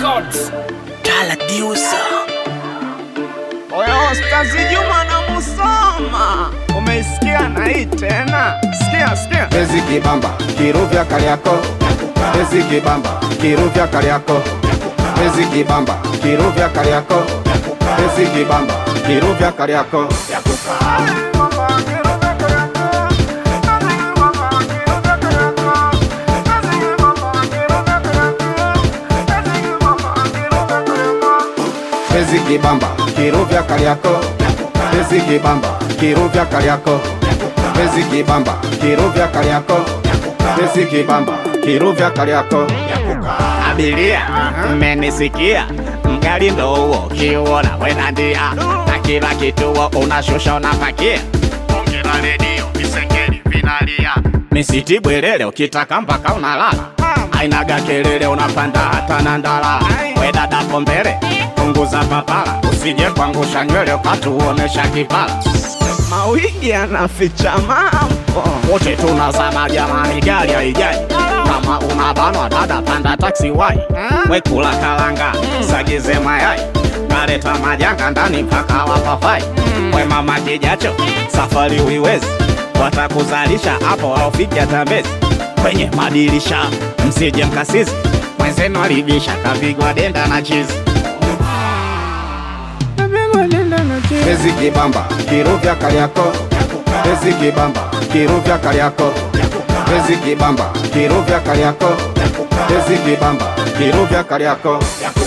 Records. Tala Diusa. Oya Ustazi Juma na Musoma, umeisikia na hii tena? Sikia, sikia. Pezi kibamba kiruvya Kariako, Pezi kibamba kiruvya Kariako, Pezi kibamba kiruvya Kariako, Pezi kibamba kiruvya Kariako. Pezi kibamba kiruvya Kariako, Pezi kibamba kiruvya Kariako, Pezi kibamba kiruvya Kariako, Pezi kibamba kiruvya Kariako. Abiria, mmenisikia? Mgari ndo huo, kiuona wena ndia na kila kituo unashusha unapakia. Ongera redio, visengeli vinalia, misiti bwelele ukitaka mpaka unalala. Ainaga kelele unapanda hata na ndala. We dada mbele, punguza papala, usije kuangusha nywele ukatuonesha kipala. Mawigi yanaficha mambo, wote tunazama jamani, gari haijaji kama unabanwa dada, panda taksi wai, we kula kalanga, sagize mayai, kaleta majanga ndani mpaka wapafai. We mama kijacho, safari uiwezi, watakuzalisha hapo aufiki hata Mbezi. Kwenye madirisha msije mkasizi, mwenzenu alibisha kapigwa denda na chizi. Pezi kibamba kiruvya Kariako, Pezi kibamba kiruvya Kariako, Pezi kibamba kiruvya Kariako, Pezi kibamba kiruvya Kariako.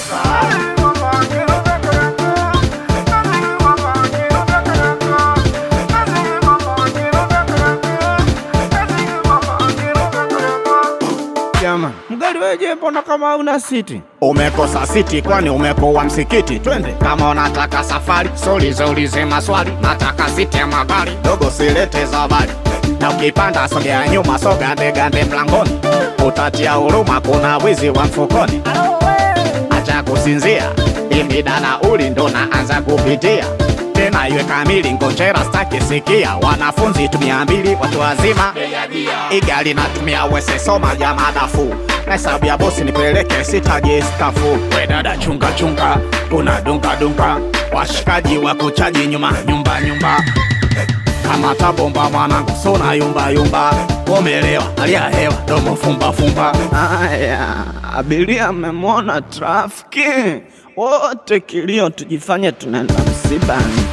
Jamani, mgari weje, mbona kama una siti? Umekosa siti, kwani umepoa msikiti? Twende kama unataka safari, solize ulize maswali. Nataka siti ya magari, dogo silete zabari. Na ukipanda sogea nyuma, sogande gande mlangoni, utatia huruma, kuna wizi wa mfukoni. Acha kusinzia, imida nauli ndo naanza kupitia tena iwe kamili, ngonjera staki sikia. Wanafunzi tumia mbili, watu wazima igali natumia wese, soma jamaa dafu na hesabu ya bosi nipeleke, sitaji stafu. We dada chunga chunga, tuna dunga dunga, washikaji wa kuchaji nyuma nyumba nyumba kama tabomba mwanangu, sona yumba yumba, umelewa alia hewa domo fumba fumba. Aya, abiria mmemwona trafiki wote, kilio tujifanye tunaenda msibani.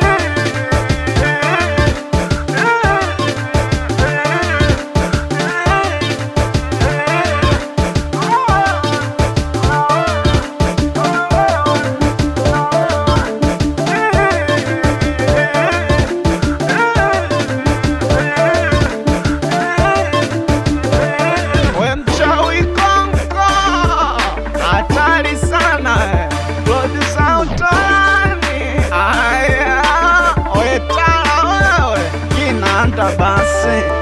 We mchawi Kongo, hatari sana rodi za utani. Aya, we tala wewe, kinanda basi